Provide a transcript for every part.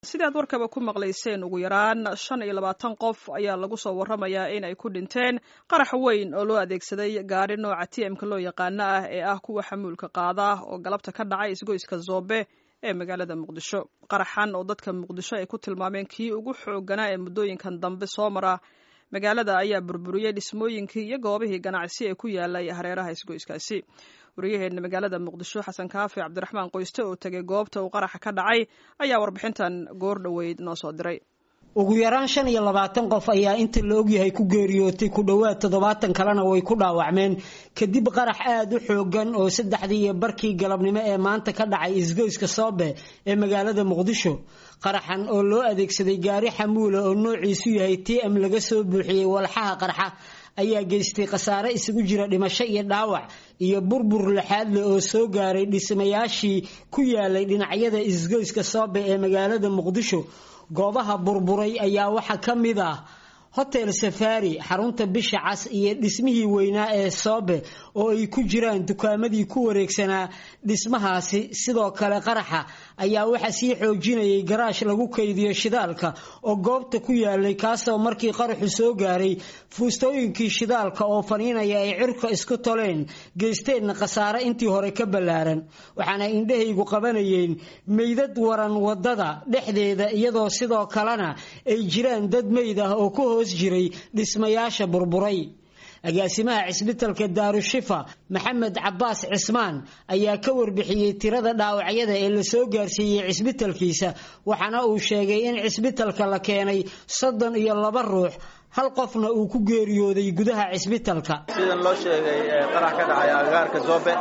sidaad warkaba ku maqlayseen ugu yaraan shan iyo labaatan qof ayaa lagu soo warramayaa in ay ku dhinteen qarax weyn oo loo adeegsaday gaari nooca t m-ka loo yaqaano ah ee ah kuwa xamuulka qaada oo galabta ka dhacay isgoyska zoobe ee magaalada muqdisho qaraxan oo dadka muqdisho ay ku tilmaameen kii ugu xoogganaa ee muddooyinkan dambe soo mara magaalada ayaa burburiyey dhismooyinkii iyo goobihii ganacsi ee ku yaalay hareeraha isgoyskaasi waryaheena magaalada muqdisho xasan kaafi cabdiraxmaan qoyste oo tegay goobta uu qaraxa ka dhacay ayaa warbixintan goor dhoweyd noo soo diray ugu yaraan shan iyo labaatan qof ayaa inta la ogyahay ku geeriyootay ku dhowaad toddobaatan kalena way ku dhaawacmeen kadib qarax aada u xoogan oo saddexdii iyo barkii galabnimo ee maanta ka dhacay isgoyska soobe ee magaalada muqdisho qaraxan oo loo adeegsaday gaari xamuula oo noociisu yahay t m laga soo buuxiyey walxaha qarxa ayaa geystay khasaare isugu jira dhimasho iyo dhaawac iyo burbur laxaad leh oo soo gaaray dhismayaashii ku yaalay dhinacyada isgoyska soobe ee magaalada muqdisho goobaha burburay ayaa waxaa ka mid ah hotel safari xarunta bisha cas iyo dhismihii weynaa ee soobe oo ay ku jiraan dukaamadii ku wareegsanaa dhismahaasi sidoo kale qaraxa ayaa waxaa sii xoojinayay garaash lagu kaydiyo shidaalka oo goobta ku yaalay kaasoo markii qaraxu soo gaaray fuustooyinkii shidaalka oo faniinaya ay cirka isku toleen geysteenna khasaare intii hore ka ballaaran waxaana indhahaygu qabanayeen meydad waran wadada dhexdeeda iyadoo sidoo kalena ay jiraan dad meyd ah oo ku hoos jiray dhismayaasha burburay agaasimaha cisbitalka daarushifa maxamed cabaas cismaan ayaa ka warbixiyey tirada dhaawacyada ee lasoo gaarsiiyey cisbitalkiisa waxaana uu sheegay in cisbitalka la keenay soddon iyo laba ruux hal qofna uu ku geeriyooday gudaha cisbitalka sidan loo sheegay qarax ka dhacay agagaarka zoobe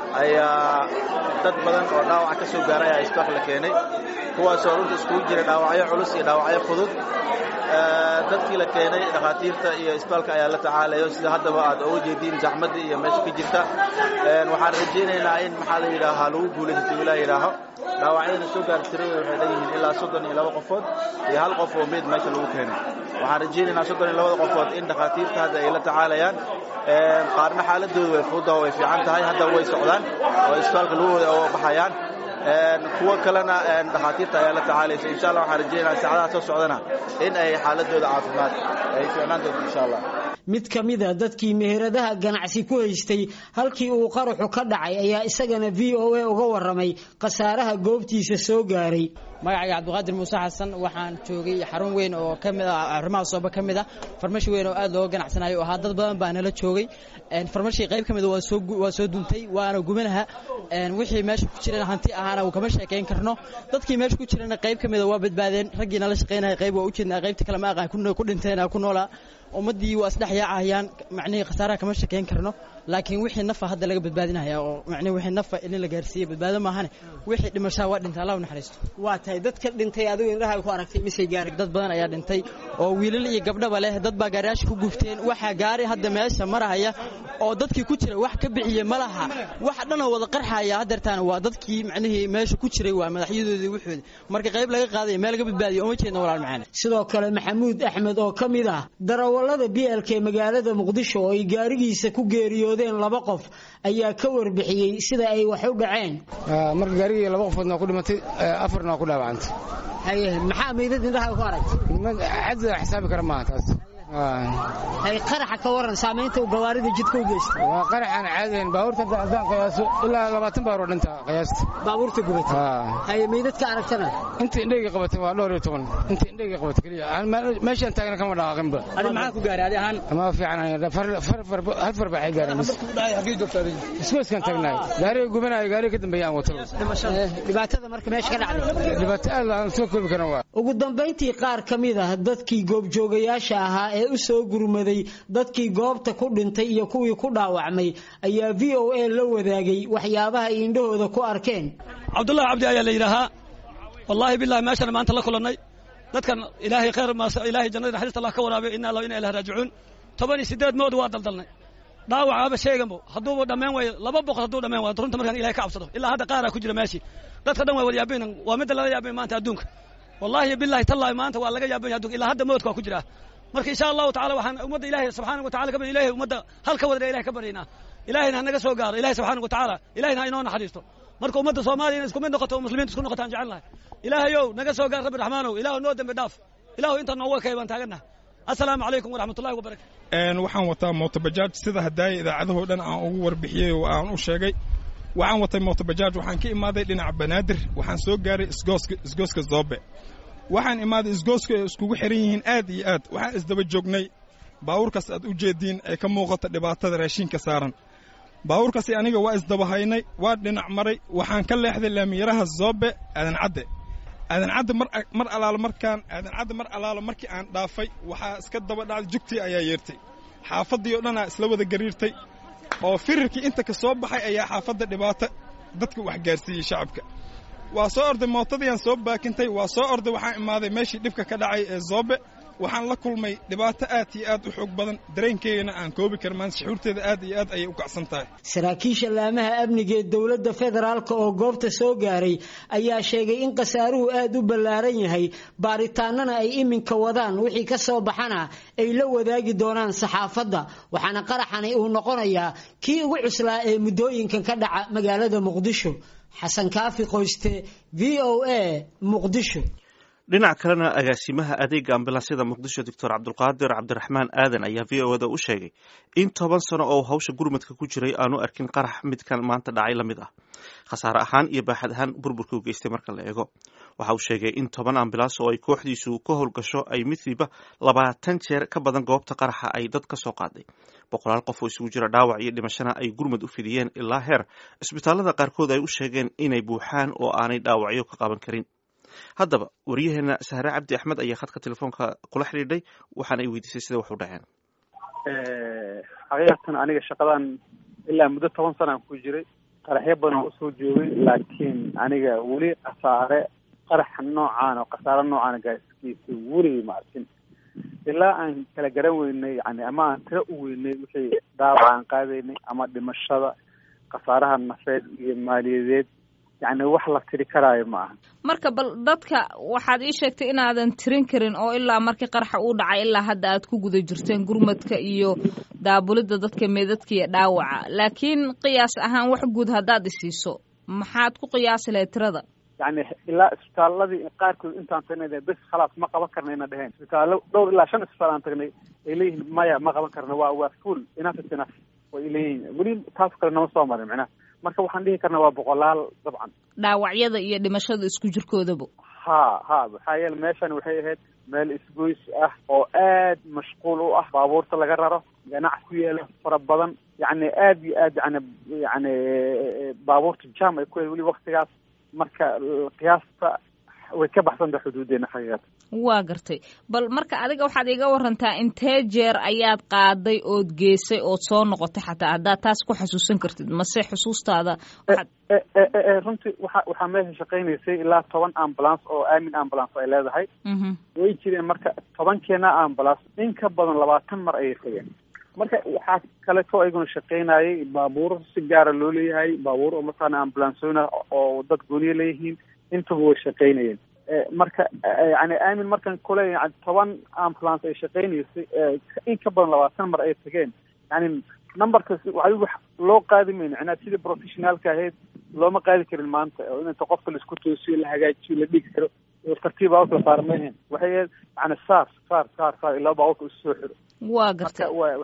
ayaa dad badan oo dhaawac ka soo gaaray ayaa isbitaal la keenay kuwaasoo runta iskugu jira dhaawacyo culus iyo dhaawacyo fudud dadkii la keenay dhakhaatiirta iyo isbitaalka ayaa la tacaalayo sida haddaba aad oga jeediin zaxmadda iyo meesha ka jirta waxaan rajaynaynaa in maxaa la yidhaahaa lagu guulaysato ilaa yidhaaho dhaawacyadana soo gaar tirada waxay dhanyihiin ilaa soddon iyo laba qofood iyo hal qof oo meyd meesha lagu keenay waxaan rajaynaynaa soddon iyo labada qofood in dhakhaatiirta hadda ay la tacaalayaan qaarna xaaladooda way fududaho way fiican tahay hadda way socdaan oo isbitaalka lagu wada oo baxayaan kuwo kalena dhakhaatiirta ayaa la tacaalaysa insha allah waxaan rajaynaa saacadaha soo socdana in ay xaaladooda caafimaad ay fiicnaan doonto insha allah mid ka mid a dadkii meheradaha ganacsi ku haystay halkii uu qaraxu ka dhacay ayaa isagana v o a uga waramay khasaaraha goobtiisa soo gaaray magacayga cabdiqaadir muuse xasan waxaan joogay xarun weyn oo ka mid ah arrimaha sooba ka mid ah farmashi weyn oo aad looga ganacsanayo oo ahaa dad badan baa nala joogay farmashii qayb ka mid waa soo waa soo duntay waana gubanaha wixii meesha ku jirana hanti ahaana uu kama sheekayn karno dadkii meesha ku jirana qayb ka mid a waa badbaadeen raggii nala shaqaynaya qayb waa u jeednaa qaybta kale ma aqaan ku dhinteen ku noolaa ummaddii waa isdhex yaacayaan macnihii khasaaraha kama sheekayn karno laakiin wixii nafa hadda laga badbaadinaya oo macnihi wixii nafa in la gaarsiiye badbaado maahane wixii dhimashaa waa dhintay allah u naxariisto waa tahay dadka dhintay adigu indhaha ku aragtay misay gaaray dad badan ayaa dhintay oo wiilal iyo gabdhaba leh dad baa gaariyaasha ku gufteen waxaa gaari hadda meesha marahaya oo dadkii ku jira wax ka bixiye ma laha waxa dhanoo wada qarxaya hadeertaan waa dadkii macnihii meesha ku jiray waa madaxyadoodii wuxoodi marka qayb laga qaadaya meel laga badbaadiyo uma jeedna walaal macaan sidoo kale maxamuud axmed oo ka mid ah darawallada bielka ee magaalada muqdisho oo ay gaarigiisa ku geeriyoodeen laba qof ayaa ka warbixiyey sida ay wax u dhaceen marka gaarigii laba qofoodna waa ku dhimatay afarna waa ku dhaawacantay haye maxaa meydad indhaha ku aragtay cad xisaabi kara maaha taas hay qaraxa ka waran saamaynta uu gawaarida jidka u geystay waa qaraxaan caadayn baabuurta haddaan qiyaaso ilaa labaatan baabuur oo dhinta qiyaasta baabuurta gubatay haye meydadka aragtana inta indhayga qabatay waa dhowr iyo toban inta indhayga qabatay keliya meeshaan taagna kama dhaaqinba adi maxaa ku gaaray adi ahaan ma fiican hal far baxay gaareen isgoyskan taagnaay gaariga gubanaayo gaariga ka dambeeya aan wato dhibaatada marka meesha ka dhacday dhibaato aad aan soo koobi karan waa ugu dambayntii qaar ka mid ah dadkii goobjoogayaasha ahaa ee u soo gurmaday dadkii goobta ku dhintay iyo kuwii ku dhaawacmay ayaa v o a la wadaagay waxyaabaha ay indhahooda ku arkeen cabdullahi cabdi ayaa la yidhaahaa wallaahi bilahi meeshana maanta la kulannay dadkan ilaahay khayr ilaahay jannada naxariista allah ka waraabiyo inna allah inna ilahi raajicuun toban iyo siddeed mood waa daldalnay dhaawacaaba sheeganbo hadduuba dhammayn waayo laba boqol hadduu dhammayn waayo runta markaan ilahay ka cabsado ilaa hadda qaaraa ku jira meeshii dadka dhan waa wada yaabaynan waa midda lala yaabay maanta adduunka wallaahi bilahi tallahi maanta waa laga yaabanya adduunka ilaa hadda moodka waa ku jiraa marka insha allahu tacala waxaan ummadda ilaahay subxaana wa tacala ka ilahay ummadda halka wadana ilahay ka baryaynaa ilahayna ha naga soo gaaro ilahay subxaana wa tacaala ilahayna ha inoo naxariisto marka ummadda soomaaliya in isku mid noqoto oo muslimiinta isku noqotaan jecel lahay ilaahayow naga soo gaar rabbi raxmaanow ilaahu noo dembi dhaaf ilaahu inta nooga kay baan taagannaha assalaamu calaykum waraxmatullahi wabarakatu waxaan wataa mootobajaaj sida haddaaya idaacadahoo dhan aan ugu warbixiyey oo aan u sheegay waxaan watay mootobajaaj waxaan ka imaaday dhinaca banaadir waxaan soo gaaray isgooska isgooska zoobe waxaan imaaday isgooska ay iskugu xiran yihiin aad iyo aad waxaan isdaba joognay baawurkaas aad u jeediin ay ka muuqato dhibaatada raashinka saaran baawurkaasi aniga waa isdabahaynay waa dhinac maray waxaan ka leexday laamiyaraha zoobe aadan cadde aadan cadde mar mar alaalo markaan aadan cadde mar alaalo markii aan dhaafay waxaa iska daba dhacday jugtii ayaa yeertay xaafaddii oo dhanaa isla wada gariirtay oo firirkii inta ka soo baxay ayaa xaafadda dhibaato dadka wax gaarsiiyey shacabka waa soo orday mootadiiaan soo baakintay waa soo orday waxaan imaaday meeshii dhibka ka dhacay ee zoobe waxaan la kulmay dhibaato aad iyo aad u xoog badan dareenkeygana aan koobi karmaan saxuurteeda aad iyo aad ayay u kacsan tahay saraakiisha laamaha amniga ee dowladda federaalk oo goobta soo gaaray ayaa sheegay in khasaaruhu aad u ballaaran yahay baaritaanana ay iminka wadaan wixii ka soo baxana ay la wadaagi doonaan saxaafadda waxaana qaraxani uu noqonayaa kii ugu cuslaa ee muddooyinkan ka dhaca magaalada muqdisho xasan kaafi qoyste v o a muqdisho dhinac kalena agaasimaha adeega ambulansyada muqdisho doctor cabdulqaadir cabdiraxmaan aadan ayaa v o da u sheegay in toban sano oo hawsha gurmadka ku jiray aanu arkin qarax midkan maanta dhacay la mid ah khasaare ahaan iyo baaxad ahaan burburka u geystay marka la eego waxa uu sheegay in toban ambulans oo ay kooxdiisu ka howlgasho ay midkiiba labaatan jeer ka badan goobta qaraxa ay dad ka soo qaaday boqolaal qof oo isugu jira dhaawac iyo dhimashana ay gurmad u fidiyeen ilaa heer cisbitaalada qaarkood ay u sheegeen inay buuxaan oo aanay dhaawacyo ka qaban karin haddaba waryaheena sahre cabdi axmed ayaa khadka telefoonka kula xidhiidhay waxaana ay weydiisay sida wax u dhaceen xaqiiqatan aniga shaqadan ilaa muddo toban sanaan ku jiray qaraxyo badan usoo joogay laakiin aniga weli khasaare qaraxa noocaan oo khasaare noocaan gaarsikiisa weligay ma arkin ilaa aan kala garan weynay yani ama aan tiro u weynay wixii dhaawac aan qaadaynay ama dhimashada khasaaraha nafeed iyo maaliyadeed yani wax la tiri karaayo ma aha marka bal dadka waxaad ii sheegtay inaadan tirin karin oo ilaa markii qaraxa uu dhacay ilaa hadda aad ku guda jirteen gurmadka iyo daabulidda dadka meedadka iyo dhaawaca laakiin qiyaas ahaan wax guud haddaad isiiso maxaad ku qiyaasi lahayd tirada yani ilaa isbitaaladii qaarkood intaan tagnay bes khalaas ma qaban karna ina dheheen isbitaallo dhowr ilaa shan isbitaal aan tagnay ay leeyihiin maya ma qaban karna waa waa full enough is enough way leeyihiin weli taas kale nama soo marin macnaha marka waxaan dhihi karnaa waa boqolaal dabcan dhaawacyada iyo dhimashada isku jirkoodaba ha ha maxaa yeele meeshan waxay ahayd meel isgoys ah oo aad mashquul u ah baabuurta laga raro ganac ku yeela fara badan yacni aad iyo aad yani yani baabuurta jam ay ku yahay weli waktigaas marka qiyaasta way ka baxsanta xuduudeena xaqiiqata waa gartay bal marka adiga waxaad iga warantaa intee jeer ayaad qaaday ood geesay ood soo noqotay xataa haddaad taas ku xasuusan kartid mase xusuustaada runtii waxa waxaa meesha shaqaynaysay ilaa toban ambulance oo aamin ambulance ay leedahay way jireen marka tobankeena ambulance in ka badan labaatan mar ayay tageen marka waxaa kaleto ayguna shaqaynayay baabuur si gaara loo leeyahay baabuur oo mataqaana ambulansona oo dad gooniya leeyihiin intaba way shaqaynayeen marka yani aamin markan kule yani toban ambulance ay shaqaynaysay in ka badan labaatan mar ay tageen yani numberkas adigu loo qaadi mayno macnaa sidii professionaalka ahayd looma qaadi karin maanta oo inta qofka laisku toosiyo la hagaajiyo la dhigi karo tartiib baaburka la saara maehen waxay ahayd yani saar saar saar saar ilaa baaburka isu soo xiro waa gartay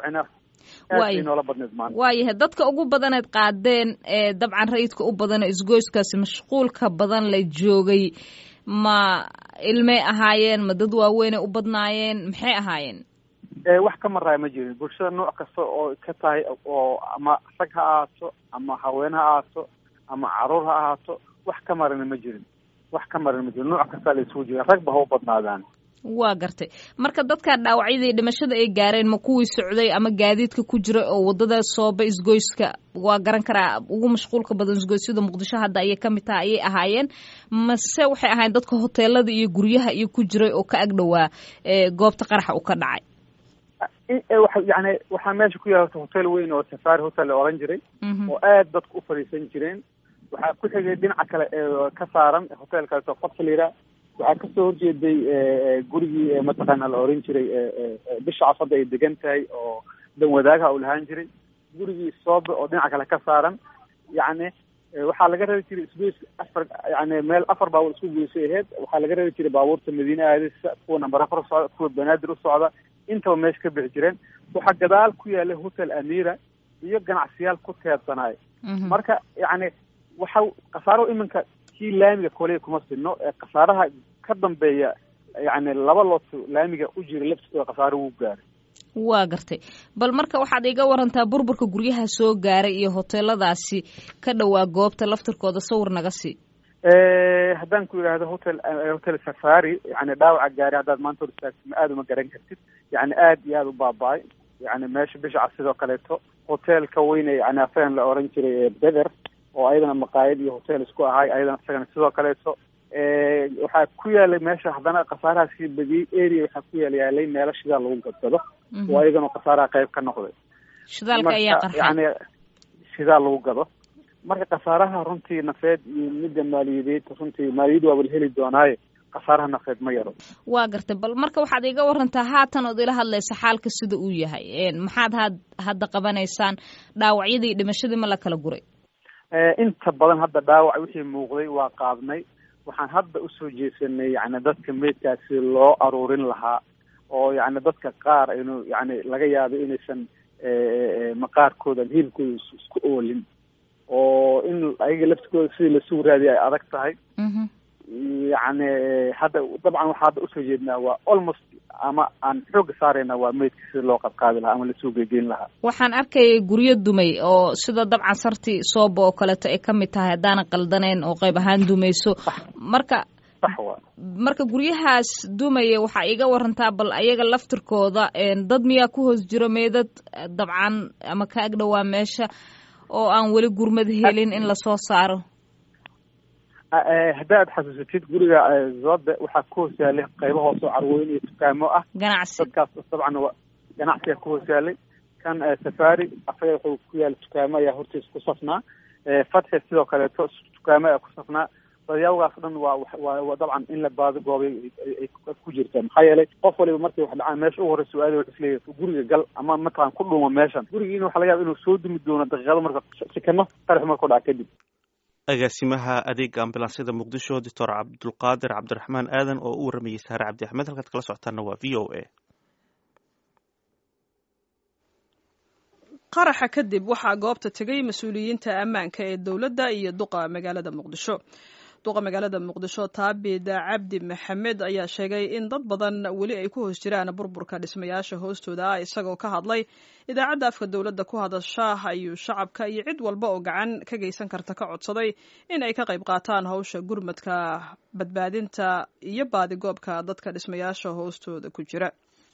noola badneed maanta waayahay dadka ugu badaneed qaadeen ee dabcan rayidka u badana isgoyskaasi mashquulka badan la joogay ma ilmay ahaayeen ma dad waaweynay u badnaayeen maxay ahaayeen wax ka maraaya ma jirin bulshada nooc kasta oo ka tahay oo ama rag ha ahaato ama haween ha ahaato ama caruur ha ahaato wax ka marana ma jirin wax ka marana ma jirin nooc kastaa la isugu jira ragba ha u badnaadaan waa gartay marka dadkaa dhaawacyadii dhimashada ay gaareen ma kuwii socday ama gaadiidka ku jira oo wadada sooba isgoyska waa garan karaa ugu mashquulka badan isgoysyada muqdisho hadda ayay kamid tahay ayay ahaayeen mase waxay ahaayeen dadka hoteelada iyo guryaha iyo ku jiray oo ka agdhowaa goobta qaraxa uu ka dhacay yani waxaa meesha ku yaala hotel weyn oo safari hotel la oran jiray oo aad dadku u fadhiisan jireen waxaa ku xigay dhinaca kale ee ka saaran hotelkaas oo fadxiliira waxaa kasoo horjeeday gurigii mataqaana la oran jiray bisha casada ay degan tahay oo dan wadaagaha uu lahaan jiray gurigii soobe oo dhinaca kale ka saaran yacni waxaa laga rabi jiray isgoys afar yani meel afar baabuur isku goysay aheyd waxaa laga rabi jiray baabuurta madiine aadisa kuwa namber afar usocda kuwa banaadir u socda intaba meesha ka bixi jireen waxaa gadaal ku yaalay hotel amira iyo ganacsiyaal ku teedsanaay marka yani waxa khasaaro iminka kii laamiga koley kuma sinno ee khasaaraha ka dambeeya yani laba looto laamiga u jira laftiskooda khasaaro wuu gaaray waa gartay bal marka waxaad iga warantaa burburka guryaha soo gaaray iyo hoteeladaasi ka dhowaa goobta laftirkooda sawir naga sii haddaan ku yidhaahdo hotel hotel safari yani dhaawaca gaari haddaad maanta hor istaagtid ma aada uma garan kartid yani aad iyo aada u baaba-ay yani meesha bishaca sidoo kaleeto hoteelka weyne yani asagan la oran jiray beder oo ayadana maqaayad iyo hotel isku ahay ayadana isagana sidoo kaleeto waxaa ku yaalay meesha haddana khasaarahaas ka badiyey area waxaa ku yaal yaalay meelo shidaal lagu gadgado oo ayagana khasaaraha qayb ka noqday shidaalka ayaa qarxay yani shidaal lagu gado marka khasaaraha runtii nafeed iyo midda maaliyadeed runtii maaliyad waaba la heli doonaaye khasaaraha nafeed ma yaro waa gartay bal marka waxaad iga warantaa haatan ood ila hadlaysa xaalka sida uu yahay maxaad had hadda qabanaysaan dhaawacyadii dhimashadii ma la kala guray inta badan hadda dhaawac wixii muuqday waa qaadnay waxaan hadda usoo jeesanay yani dadka meydkaasi loo aruurin lahaa oo yani dadka qaar inu yani laga yaabay inaysan maqaarkooda hilibkooda isku oolin oo in ayaga laftikooda sidii lasuu raadiya ay adag tahay yani hadda dabcan waxaa hadda usoo jeednaa waa almost ama aan xooga saarayna waa meydka sida loo qadqaadi lahaa ama lasoo geegeyn lahaa waxaan arkayay guryo dumay oo sida dabcan sarti sooba oo kaleeto ay kamid tahay haddaanan qaldaneyn oo qayb ahaan dumayso marka marka guryahaas dumaya waxaa iga warantaa bal ayaga laftirkooda dad miyaa ku hoos jiro meedad dabcan ama ka agdhowaa meesha oo aan weli gurmad helin in lasoo saaro haddaad xasuusatid guriga zobe waxaa ku hoos yaalay qaybo hoose oo carwooyin iyo dukaamo ah ganacsi dadkaas dabcan wa ganacsiga ku hoos yaalay kan safari asaga wuxuu ku yaala dukaamo ayaa hortiisa ku safnaa fatxi sidoo kaleeto dukaamo ayaa ku safnaa dadyawgaas dhan waa waa dabcan in la baado goobay ay ku jirta maxaa yeelay qof waliba markay wax dhacaan meesha u horeysa su-aali wuxuu isleeyahay guriga gal ama mataqan ku dhuumo meeshan gurigiina waxa laga yaba inuu soo dumi doono daqiiqado marka sikano qarax markuu dhaca kadib agaasimaha adeega ambulansyada muqdisho doctor cabdulqaadir cabdiraxmaan aadan oo u waramayey saare cabdi axmed halkaad kala socotaana waa v o a qaraxa kadib waxaa goobta tegay mas-uuliyiinta ammaanka ee dowladda iyo duqa magaalada muqdisho duqa magaalada muqdisho taabid cabdi maxamed ayaa sheegay in dad badan weli ay ku hoos jiraan burburka dhismayaasha hoostooda ah isagoo ka hadlay idaacadda afka dowladda ku hadasha ayuu shacabka iyo cid walba oo gacan ka geysan karta ka codsaday in ay ka qayb qaataan hawsha gurmadka badbaadinta iyo baadigoobka dadka dhismayaasha hoostooda ku jira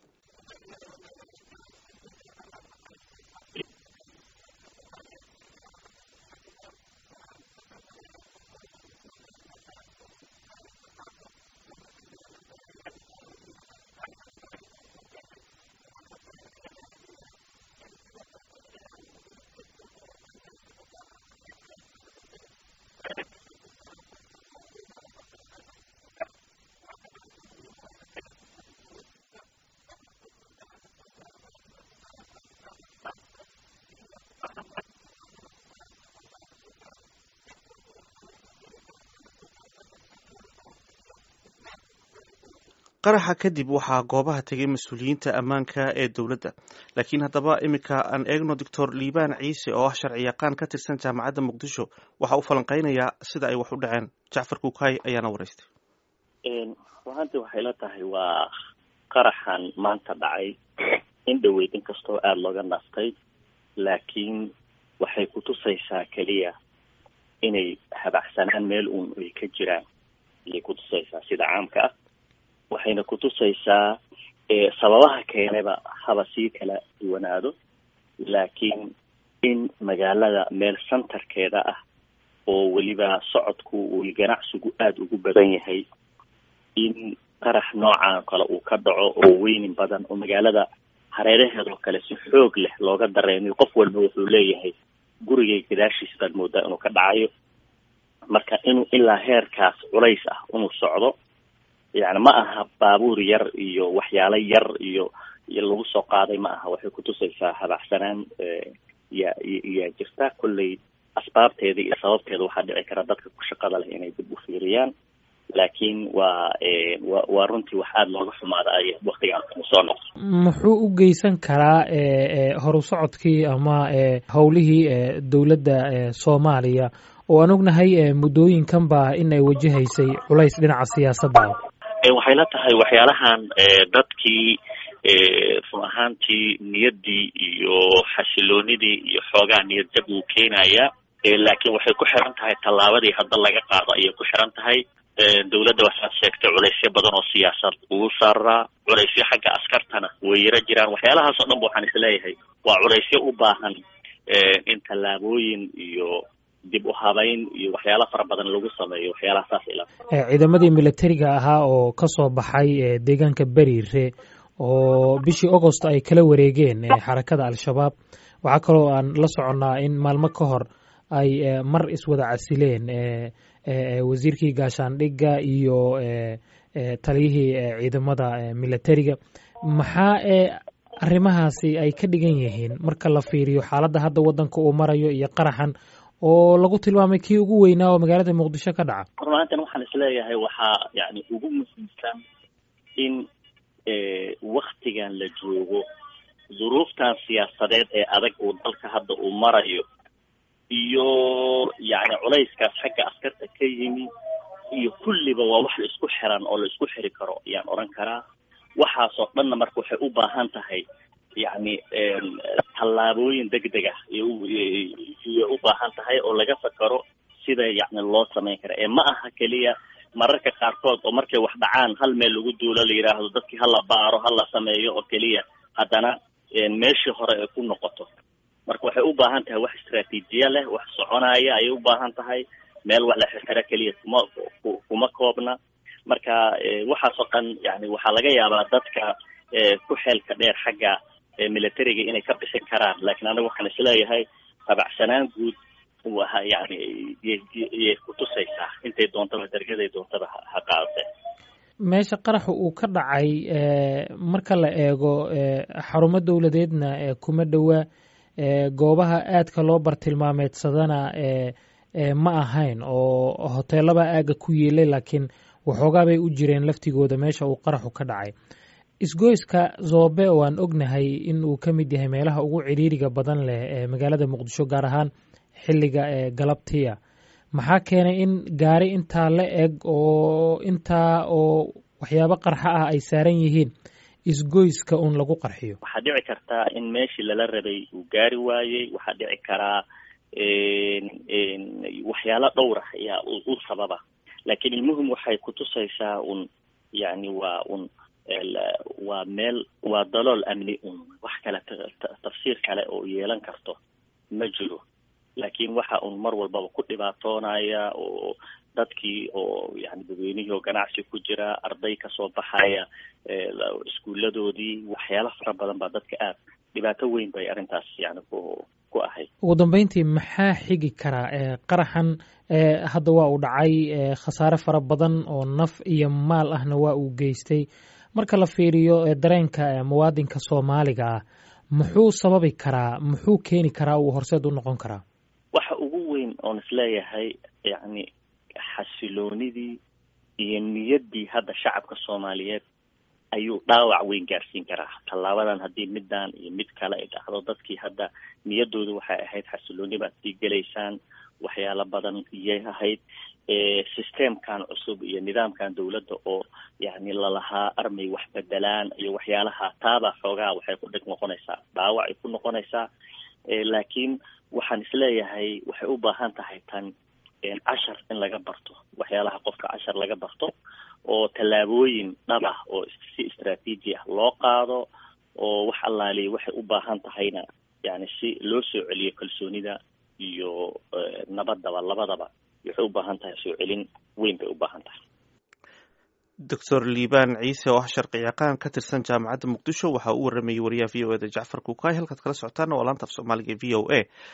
qaraxa kadib waxaa goobaha tegay mas-uuliyiinta ammaanka ee dowladda laakiin haddaba iminka aan eegno doctor liibaan ciise oo ah sharci yaqaan ka tirsan jaamacadda muqdisho waxa uu falanqeynayaa sida ay wax u dhaceen jacfar kuukay ayaana waraystay ruaantii waxay la tahay waa qaraxan maanta dhacay in dhaweyd in kastoo aada looga naftay laakiin waxay kutusaysaa keliya inay habacsanaan meel uun ay ka jiraan ayay kutusaysaa sida caamka ah waxayna kutusaysaa sababaha keenayba haba sii kala duwanaado laakiin in magaalada meel centerkeeda ah oo weliba socodku uu ganacsigu aada ugu badan yahay in qarax noocan kale uu ka dhaco oo weynin badan oo magaalada hareeraheedoo kale si xoog leh looga dareemiyo qof walba wuxuu leeyahay gurigay gadaashiis baad moodaa inuu ka dhacayo marka inuu ilaa heerkaas culays ah inuu socdo yani ma aha baabuur yar iyo waxyaalo yar iyo iyo lagu soo qaaday ma aha waxay kutusaysaa habacsanaan ya yaa jirta kolley asbaabteeda iyo sababteeda waxaa dhici kara dadka ku shaqada leh inay dib u fiiriyaan laakiin waa wa waa runtii wax aada looga xumaada ay waktigaan soo noqdo muxuu u geysan karaa horu socodkii ama howlihii dowladda soomaaliya oo aan ognahay muddooyinkan ba in ay wajahaysay culays dhinaca siyaasadda waxay la tahay waxyaalahan dadkii run ahaantii niyaddii iyo xasiloonidii iyo xoogaa niyad jab uu keenaya laakiin waxay ku xiran tahay tallaabadii hadda laga qaado ayay ku xiran tahay dowladda waxaad sheegtay culaysyo badan oo siyaasad ugu saaraa culaysyo xagga askartana way yaro jiraan waxyaalahaas oo dhan ba waxaan isleeyahay waa culaysyo u baahan in tallaabooyin iyo dib u habayn iyo waxyaala fara badan lagu sameeyo waxyaalaha saas ila ciidamadii militariga ahaa oo ka soo baxay deegaanka beriire oo bishii augost ay kala wareegeen xarakada al-shabaab waxaa kaloo aan la soconnaa in maalmo ka hor ay mar iswada casileen wasiirkii gaashaandhigga iyo taliyihii ciidamada militariga maxaa arrimahaasi ay ka dhigan yihiin marka la fiiriyo xaaladda hadda waddanka uu marayo iyo qaraxan oo lagu tilmaamay kii ugu weynaa oo magaalada muqdisho ka dhaca runaantan waxaan isleeyahay waxaa yani ugu muhiimsan in waktigan la joogo duruuftan siyaasadeed ee adag uu dalka hadda uu marayo iyo yani culayskaas xagga askarta ka yimi iyo kulliba waa wax la isku xiran oo la isku xiri karo ayaan odhan karaa waxaasoo dhanna marka waxay u baahan tahay yani tallaabooyin degdeg ah iyo u baahan tahay oo laga fakaro sida yani loo samayn kara ee ma aha keliya mararka qaarkood oo markay wax dhacaan hal meel lagu duulo la yidhaahdo dadkii hala baaro hala sameeyo oo keliya haddana meeshii hore ay ku noqoto marka waxay u baahan tahay wax istraatiijiya leh wax soconaya ayay u baahan tahay meel wax la xirxiro keliya kuma kuma koobna marka waxaasoo dhan yani waxaa laga yaabaa dadka ku xeelka dheer xagga militariga inay ka bixin karaan laakiin aniga waxaan isleeyahay tabacsanaan guud waa yani yay kutusaysaa intay doontaba dargaday doontaba ha qaadate meesha qaraxa uu ka dhacay marka la eego xarumo dowladeedna kuma dhowa goobaha aadka loo bartilmaameedsadana ma ahayn oo hoteelaba aaga ku yeelay laakiin waxoogaa bay u jireen laftigooda meesha uu qaraxu ka dhacay isgoyska zoobe oo aan ognahay in uu ka mid yahay meelaha ugu cidhiiriga badan leh ee magaalada muqdisho gaar ahaan xilliga galabtiya maxaa keenay in gaari intaa la eg oo intaa oo waxyaabo qarxa ah ay saaran yihiin isgoyska uun lagu qarxiyo waxaa dhici kartaa in meeshii lala rabay uu gaari waayey waxaa dhici karaa waxyaalo dhowra ayaa u sababa laakiin ilmuhum waxay kutusaysaa un yani waa un waa meel waa dalool amni un wax kale tafsiir kale oo yeelan karto ma jiro laakiin waxa un mar walbaba ku dhibaatoonaya oo dadkii oo yani dadweynihii oo ganacsi ku jira arday kasoo baxaya iskuuladoodii waxyaalo fara badan baa dadka aad dhibaato weyn bay arrintaas yani ku ku ahayd ugu dambeyntii maxaa xigi karaa qaraxan hadda waa uu dhacay khasaare fara badan oo naf iyo maal ahna waa uu geystay marka la fiiriyo dareenka muwaadinka soomaaliga ah muxuu sababi karaa muxuu keeni karaa uu horseed u noqon karaa waxa ugu weyn oon isleeyahay yani xasiloonidii iyo niyaddii hadda shacabka soomaaliyeed ayuu dhaawac weyn gaarsiin karaa tallaabadan haddii middan iyo mid kale ay dhacdo dadkii hadda niyaddoodu waxay ahayd xasilooni baad sii gelaysaan waxyaalo badan iyay ahayd systemkan cusub iyo nidaamkan dawladda oo yani lalahaa armay wax bedelaan iyo waxyaalaha taaba xoogaa waxay ku dhig noqonaysaa dhaawac ay ku noqonaysaa laakiin waxaan isleeyahay waxay u baahan tahay tan cashar in laga barto waxyaalaha qofka cashar laga barto oo tallaabooyin dhab ah oo si istraatiiji ah loo qaado oo wax allaaliya waxay u baahan tahayna yani si loo soo celiyo kalsoonida iyo nabadaba labadaba waxay u baahan tahay soo celin weyn bay u baahan tahay doctor liibaan ciise oo ah sharci yaqaan ka tirsan jaamacadda muqdisho waxa uu waramayey wariyaha v o eda jacfar kukaay halkaad kala socotaana waa laanta af soomaaliga v o a